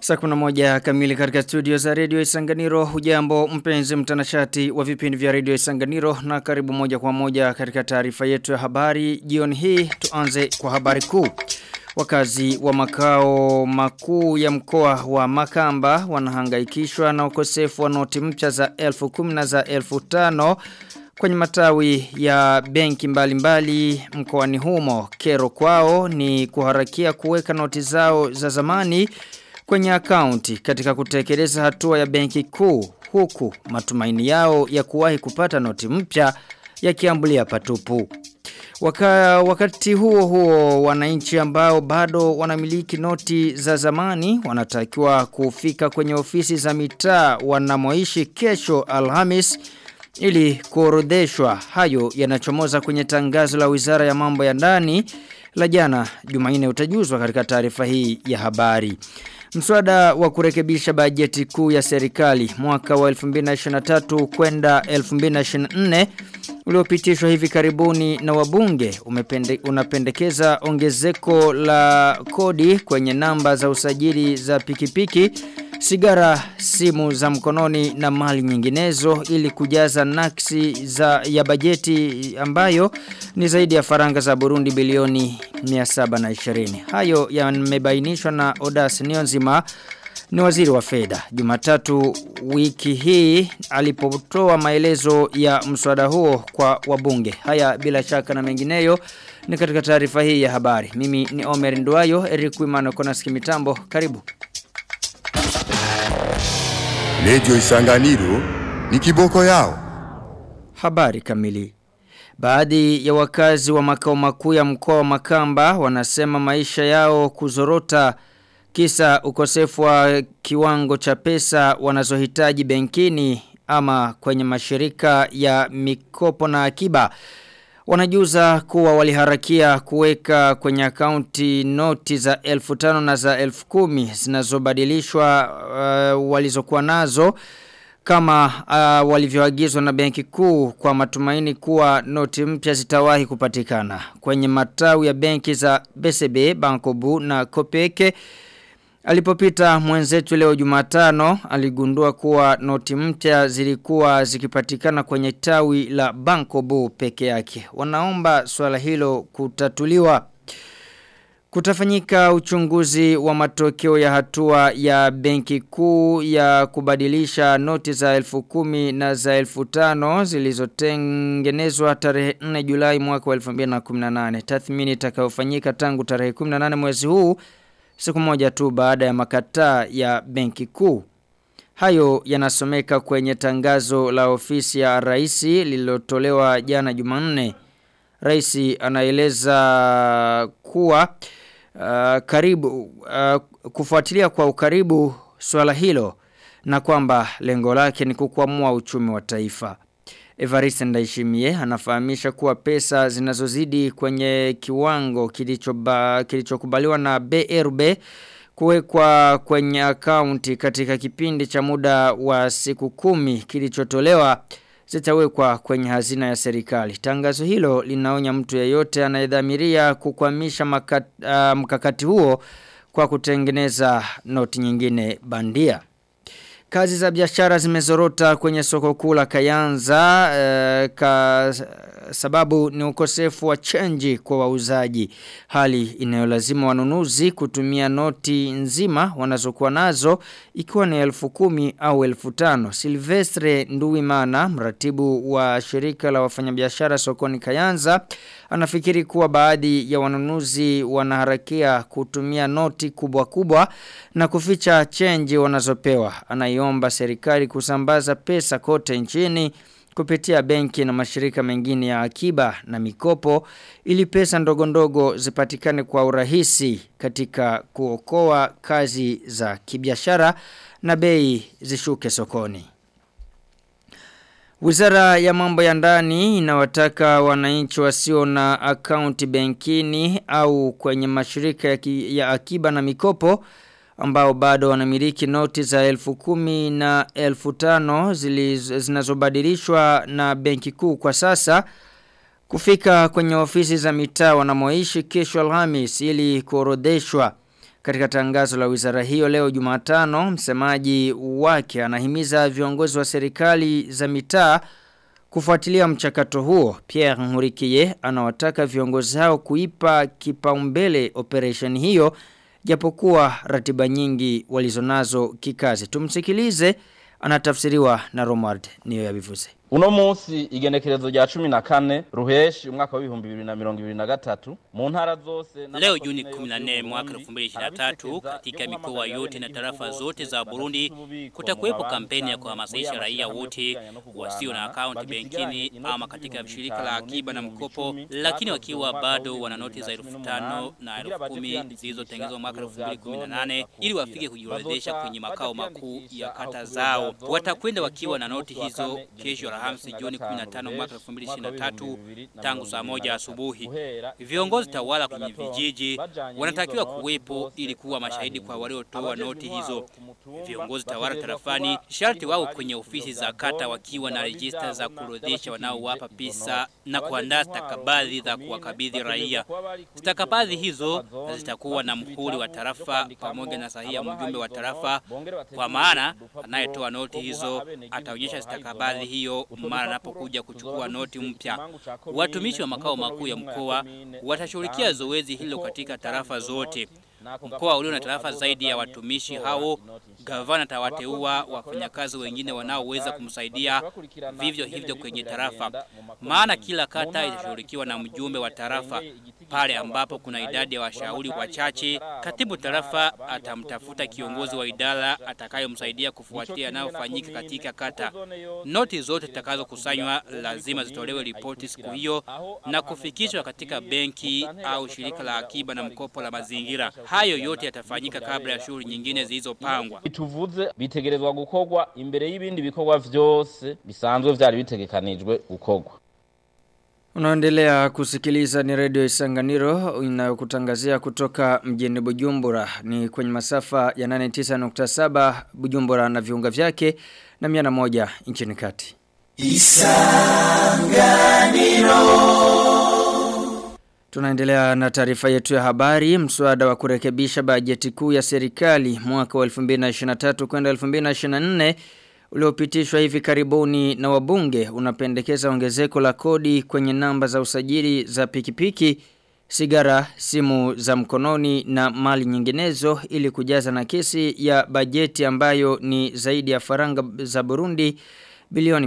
Saa kuna moja kamili katika studio za Radio Isanganiro. Hujambo mpenzi mtanashati wa vipindi vya Radio Isanganiro na karibu moja kwa moja katika taarifa yetu ya habari. Jioni hii tuanze kwa habari kuu. Wakazi wa makao makuu ya mkoa wa Makamba wanahangaikishwa na ukosefu wa noti mpya za elfu kumi na za elfu tano kwenye matawi ya benki mbalimbali mkoani humo. Kero kwao ni kuharakia kuweka noti zao za zamani kwenye akaunti katika kutekeleza hatua ya benki kuu huku matumaini yao ya kuwahi kupata noti mpya yakiambulia patupu. Waka, wakati huo huo wananchi ambao bado wanamiliki noti za zamani wanatakiwa kufika kwenye ofisi za mitaa wanamoishi kesho Alhamis ili kuorodheshwa hayo yanachomoza kwenye tangazo la Wizara ya Mambo ya Ndani la jana Jumanne utajuzwa katika taarifa hii ya habari. Mswada wa kurekebisha bajeti kuu ya serikali mwaka wa 2023 kwenda 2024 uliopitishwa hivi karibuni na wabunge umepende, unapendekeza ongezeko la kodi kwenye namba za usajili za pikipiki sigara simu za mkononi na mali nyinginezo ili kujaza naksi za ya bajeti ambayo ni zaidi ya faranga za Burundi bilioni 720. Hayo yamebainishwa na Odas Nionzima ni waziri wa fedha. Jumatatu wiki hii alipotoa maelezo ya mswada huo kwa wabunge. Haya bila shaka na mengineyo ni katika taarifa hii ya habari. Mimi ni Omer Nduayo, Eric Wimano kona mitambo. Karibu. Lejo Isanganiro ni kiboko yao. Habari kamili. Baadhi ya wakazi wa makao makuu ya mkoa wa Makamba wanasema maisha yao kuzorota kisa ukosefu wa kiwango cha pesa wanazohitaji benkini ama kwenye mashirika ya mikopo na akiba. Wanajuza kuwa waliharakia kuweka kwenye akaunti noti za elfu tano na za elfu kumi zinazobadilishwa uh, walizokuwa nazo kama uh, walivyoagizwa na benki kuu kwa matumaini kuwa noti mpya zitawahi kupatikana. Kwenye matawi ya benki za BCB, Bankobu na Kopeke Alipopita mwenzetu leo jumatano, aligundua kuwa noti mpya zilikuwa zikipatikana kwenye tawi la Bankobu peke yake. Wanaomba swala hilo kutatuliwa. Kutafanyika uchunguzi wa matokeo ya hatua ya benki kuu ya kubadilisha noti za elfu kumi na za elfu tano zilizotengenezwa tarehe 4 julai mwaka wa 2018. Tathmini itakayofanyika tangu tarehe 18 mwezi huu siku moja tu baada ya makataa ya benki kuu. Hayo yanasomeka kwenye tangazo la ofisi ya raisi lililotolewa jana Jumanne. Raisi anaeleza kuwa uh, karibu uh, kufuatilia kwa ukaribu swala hilo na kwamba lengo lake ni kukwamua uchumi wa taifa. Evariste Ndaishimie anafahamisha kuwa pesa zinazozidi kwenye kiwango kilichokubaliwa na BRB kuwekwa kwenye akaunti katika kipindi cha muda wa siku kumi kilichotolewa zitawekwa kwenye hazina ya serikali. Tangazo hilo linaonya mtu yeyote anayedhamiria kukwamisha makat, uh, mkakati huo kwa kutengeneza noti nyingine bandia. Kazi za biashara zimezorota kwenye soko kuu la Kayanza e, ka sababu ni ukosefu wa chenji kwa wauzaji. Hali inayolazima wanunuzi kutumia noti nzima wanazokuwa nazo ikiwa ni elfu kumi au elfu tano. Silvestre Nduwimana, mratibu wa shirika la wafanyabiashara sokoni Kayanza, anafikiri kuwa baadhi ya wanunuzi wanaharakia kutumia noti kubwa kubwa na kuficha chenji wanazopewa. Anaiomba serikali kusambaza pesa kote nchini kupitia benki na mashirika mengine ya akiba na mikopo ili pesa ndogo ndogo zipatikane kwa urahisi katika kuokoa kazi za kibiashara na bei zishuke sokoni. Wizara ya mambo ya ndani inawataka wananchi wasio na akaunti benkini au kwenye mashirika ya, ki, ya akiba na mikopo ambao bado wanamiliki noti za elfu kumi na elfu tano zinazobadilishwa na benki kuu kwa sasa kufika kwenye ofisi za mitaa wanamoishi kesho Alhamis ili kuorodheshwa Katika tangazo la wizara hiyo leo Jumatano, msemaji wake anahimiza viongozi wa serikali za mitaa kufuatilia mchakato huo. Pierre Nkurikiye anawataka viongozi hao kuipa kipaumbele operation hiyo japokuwa ratiba nyingi walizonazo kikazi. Tumsikilize anatafsiriwa na Romard niyo yabivuze. Uno munsi igenekerezo rya 14 ruheshi umwaka wa 2023 mu ntara zose Leo Juni 14 mwaka 2023 katika mikoa yote na tarafa zote za Burundi kutakuwepo kampeni ya kuhamasisha raia wote wasio na akaunti benkini ama katika shirika la akiba na mkopo lakini wakiwa bado wana noti za 5000 na 10000 zilizotengenezwa mwaka 2018 ili wafike kujiorodhesha kwenye makao makuu ya kata zao. Watakwenda wakiwa na noti hizo kesho Alhamisi Juni 15 mwaka 2023 tangu saa moja asubuhi. Viongozi tawala kwenye vijiji wanatakiwa kuwepo ili kuwa mashahidi kwa waliotoa noti hizo. Viongozi tawala tarafani sharti wao kwenye ofisi za kata wakiwa na rejista za kurodhesha wanaowapa pesa na kuandaa stakabadhi za kuwakabidhi raia. Stakabadhi hizo zitakuwa na mhuri wa tarafa pamoja na sahihi ya mjumbe wa tarafa, kwa maana anayetoa noti hizo ataonyesha stakabadhi hiyo mara anapokuja kuchukua noti mpya. Watumishi wa makao makuu ya mkoa watashughulikia zoezi hilo katika tarafa zote. Mkoa ulio na tarafa zaidi ya watumishi hao, gavana atawateua wafanyakazi wengine wanaoweza kumsaidia vivyo hivyo kwenye tarafa. Maana kila kata itashughulikiwa na mjumbe wa tarafa. Pale ambapo kuna idadi ya washauri wachache, katibu tarafa atamtafuta kiongozi wa idara atakayomsaidia kufuatia yanayofanyika katika kata. Noti zote zitakazokusanywa lazima zitolewe ripoti siku hiyo na kufikishwa katika benki au shirika la akiba na mkopo la mazingira. Hayo yote yatafanyika kabla ya shughuli nyingine zilizopangwa. bituvuze bitegerezwa gukorwa imbere y'ibindi bikorwa vyose bisanzwe vyari bitegekanijwe gukorwa Unaendelea kusikiliza ni redio Isanganiro inayokutangazia kutoka mjini Bujumbura ni kwenye masafa ya 89.7 Bujumbura na viunga vyake na 101 nchini kati. Tunaendelea na taarifa yetu ya habari, mswada wa kurekebisha bajeti kuu ya serikali mwaka wa 2023 kwenda 2024 uliopitishwa hivi karibuni na wabunge unapendekeza ongezeko la kodi kwenye namba za usajili za pikipiki, sigara, simu za mkononi na mali nyinginezo ili kujaza nakisi ya bajeti ambayo ni zaidi ya faranga za Burundi bilioni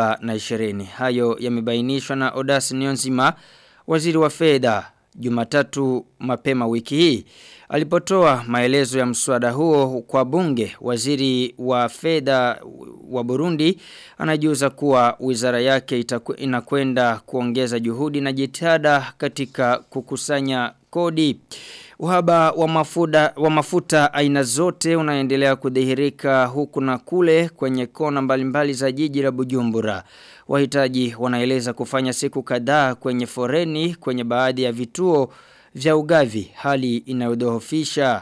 720. Hayo yamebainishwa na Odas Nyonzima, waziri wa fedha Jumatatu mapema wiki hii. Alipotoa maelezo ya mswada huo kwa bunge, waziri wa fedha wa Burundi anajuza kuwa wizara yake itaku, inakwenda kuongeza juhudi na jitihada katika kukusanya kodi. Uhaba wa mafuta, wa mafuta aina zote unaendelea kudhihirika huku na kule kwenye kona mbalimbali za jiji la Bujumbura. Wahitaji wanaeleza kufanya siku kadhaa kwenye foreni kwenye baadhi ya vituo vya ugavi hali inayodhoofisha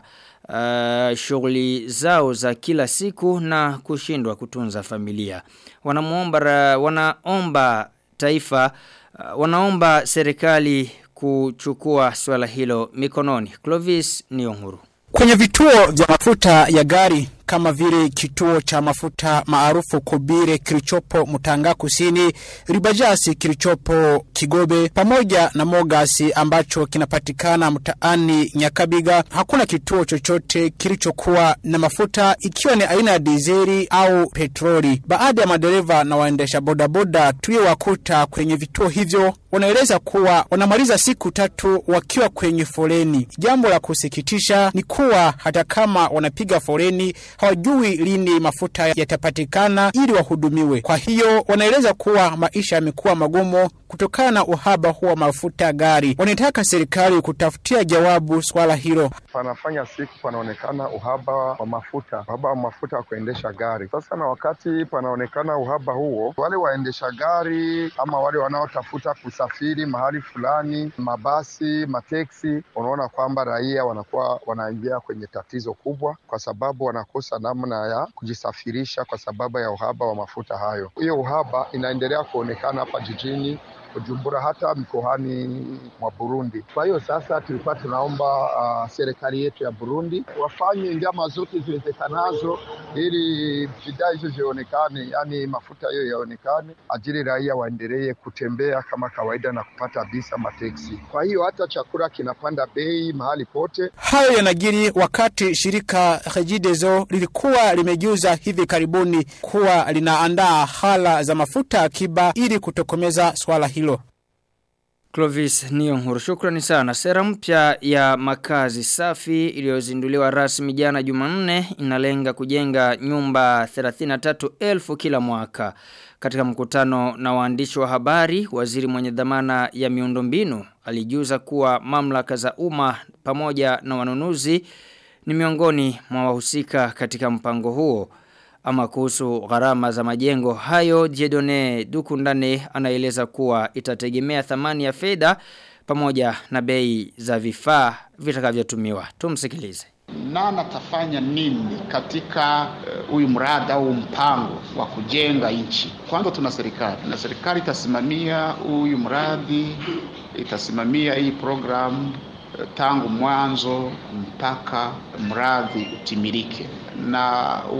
uh, shughuli zao za kila siku na kushindwa kutunza familia. Wanamuomba wanaomba taifa uh, wanaomba serikali kuchukua swala hilo mikononi. Clovis Nionguru. Kwenye vituo vya mafuta ya gari kama vile kituo cha mafuta maarufu Kobire kilichopo Mutanga Kusini, Ribajasi kilichopo Kigobe pamoja na Mogasi ambacho kinapatikana mtaani Nyakabiga, hakuna kituo chochote kilichokuwa na mafuta ikiwa ni aina ya dizeli au petroli. Baadhi ya madereva na waendesha bodaboda tuliowakuta kwenye vituo hivyo wanaeleza kuwa wanamaliza siku tatu wakiwa kwenye foleni. Jambo la kusikitisha ni kuwa hata kama wanapiga foleni hawajui lini mafuta yatapatikana ili wahudumiwe. Kwa hiyo wanaeleza kuwa maisha yamekuwa magumu kutokana na uhaba huo wa mafuta gari. Wanataka serikali kutafutia jawabu swala hilo. Panafanya siku panaonekana uhaba wa mafuta, uhaba wa mafuta wa kuendesha gari. Sasa na wakati panaonekana uhaba huo, wale waendesha gari ama wale wanaotafuta kusafiri mahali fulani, mabasi, mateksi, unaona kwamba raia wanakuwa wanaingia kwenye tatizo kubwa, kwa sababu wanakosa namna ya kujisafirisha kwa sababu ya uhaba wa mafuta hayo. Hiyo uhaba inaendelea kuonekana hapa jijini Bujumbura, hata mikoani mwa Burundi. Kwa hiyo sasa tulikuwa tunaomba uh, serikali yetu ya Burundi wafanye njama zote ziwezekanazo ili bidhaa hizo zionekane, yani mafuta hiyo yaonekane, ajili raia waendelee kutembea kama kawaida na kupata visa mateksi. Kwa hiyo hata chakula kinapanda bei mahali pote. Hayo yanajiri wakati shirika Regideso lilikuwa limejuza hivi karibuni kuwa linaandaa hala za mafuta akiba ili kutokomeza swala hilo. Clovis Niyonkuru shukrani sana. Sera mpya ya makazi safi iliyozinduliwa rasmi jana Jumanne inalenga kujenga nyumba 33,000 kila mwaka. Katika mkutano na waandishi wa habari, waziri mwenye dhamana ya miundombinu alijuza kuwa mamlaka za umma pamoja na wanunuzi ni miongoni mwa wahusika katika mpango huo. Ama kuhusu gharama za majengo hayo, Jedone Dukundane anaeleza kuwa itategemea thamani ya fedha pamoja na bei za vifaa vitakavyotumiwa. Tumsikilize. Nani atafanya nini katika huyu uh, mradi au mpango wa kujenga nchi? Kwanza tuna serikali na serikali itasimamia huyu mradi, itasimamia hii programu tangu mwanzo mpaka mradi utimilike na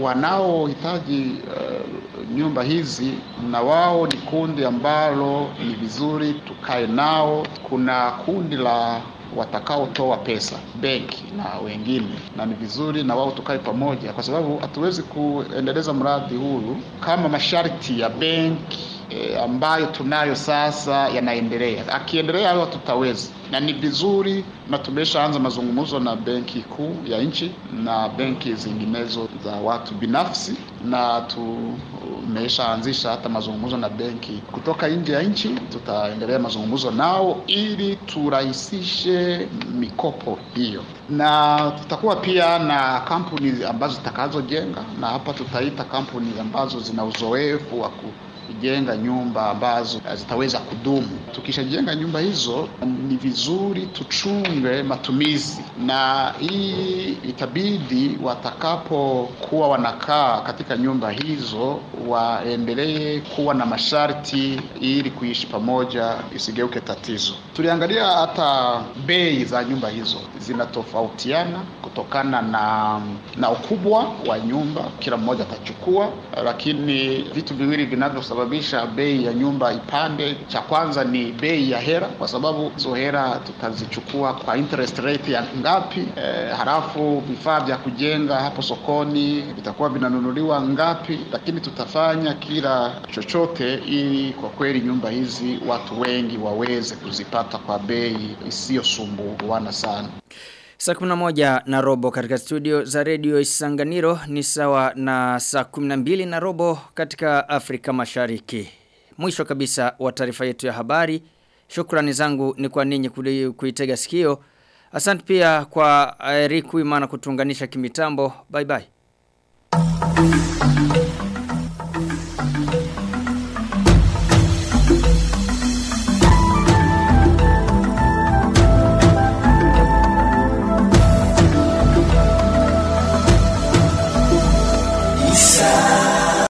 wanaohitaji uh, nyumba hizi na wao ni kundi ambalo ni vizuri tukae nao. Kuna kundi la watakaotoa pesa benki na wengine, na ni vizuri na wao tukae pamoja, kwa sababu hatuwezi kuendeleza mradi huu kama masharti ya benki e, ambayo tunayo sasa yanaendelea. Akiendelea hayo tutaweza, na ni vizuri, na tumeshaanza mazungumzo na benki kuu ya nchi na benki zinginezo za watu binafsi, na tumeshaanzisha hata mazungumzo na benki kutoka nje ya nchi. Tutaendelea mazungumzo nao ili turahisishe mikopo hiyo, na tutakuwa pia na kampuni ambazo zitakazojenga, na hapa tutaita kampuni ambazo zina uzoefu wa kujenga nyumba ambazo zitaweza kudumu. Tukishajenga nyumba hizo, ni vizuri tuchunge matumizi, na hii itabidi watakapokuwa wanakaa katika nyumba hizo waendelee kuwa na masharti ili kuishi pamoja, isigeuke tatizo. Tuliangalia hata bei za nyumba hizo zinatofautiana kutokana na na ukubwa wa nyumba, kila mmoja atachukua, lakini vitu viwili vinavyosababisha bei ya nyumba ipande, cha kwanza ni bei ya hera, kwa sababu hizo hera tutazichukua kwa interest rate ya ngapi, e, halafu vifaa vya kujenga hapo sokoni vitakuwa vinanunuliwa ngapi, lakini tutafanya kila chochote ili kwa kweli nyumba hizi watu wengi waweze kuzipata kwa bei isiyosumbuana sana. Saa 11 na robo katika studio za redio Isanganiro ni sawa na saa 12 na robo katika Afrika Mashariki. Mwisho kabisa wa taarifa yetu ya habari. Shukrani zangu ni kwa ninyi kuitega sikio. Asante pia kwa Eric Wimana kutunganisha kimitambo. Bye bye.